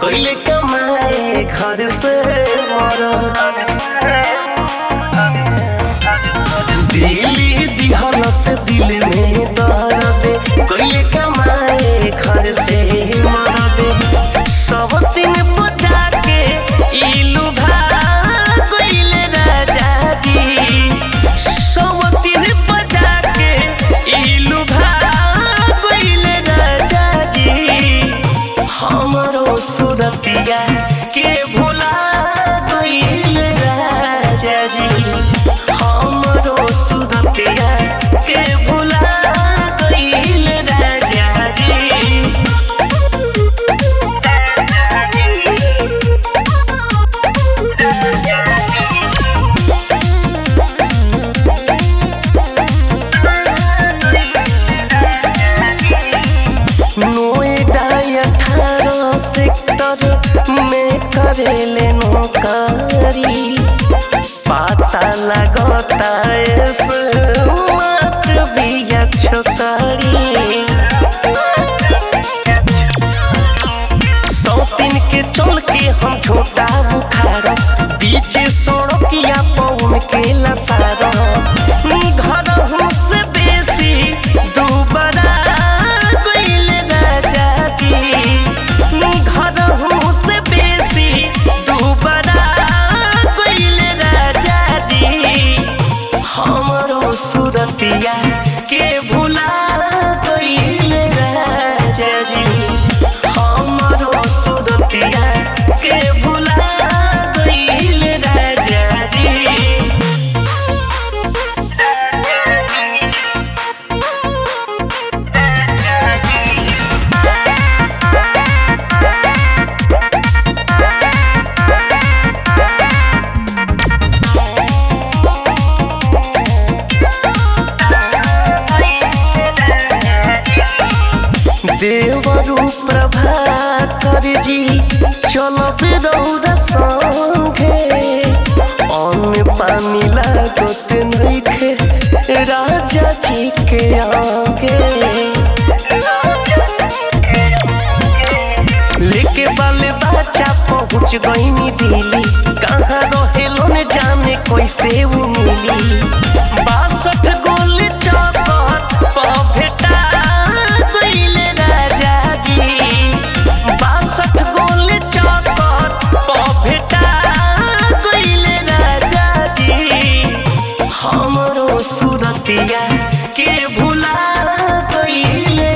गईले कमाए घर से दिली दिहल से दिल में दर्द गईले कमाए घर से मरद सब दिन बचा के इलू भाग गईले राजा जी सब दिन बचा के इलू भाग गईले राजा जी हमरो सुरतिया के भुला गईले राजा जी हमरो सुरतिया के भुला गईले राजा जी नोएडा अठारह सेक्टर में करेले नौकरी पता लगता स्मार्ट बिया छोकरी सौतीन के चल के हम छोटा बुखार पीछे सड़किया पौन के लसार घर से बेसी दुबरा गईले राजा जी घर से बेसी दुबरा गईले राजा जी हमरो सुरतिया के भुला गईले राजा जी हमरो सुरतिया के भुला गईले राजा जी देवरु प्रभाकर जी चलब रौरा संगे अन्न पानी लागत नइखे राजा जी के आगे लेके बाले बच्चा पहुँच गईनी दिल्ली कहाँ रहेलो न जाने कैसे वो मिली बासठ गोल चौकट पर भेटा गईले राजा जी बासठ गोल चौकट पर भेटा गईले राजा जी हमरो सुरतिया के भुला गईले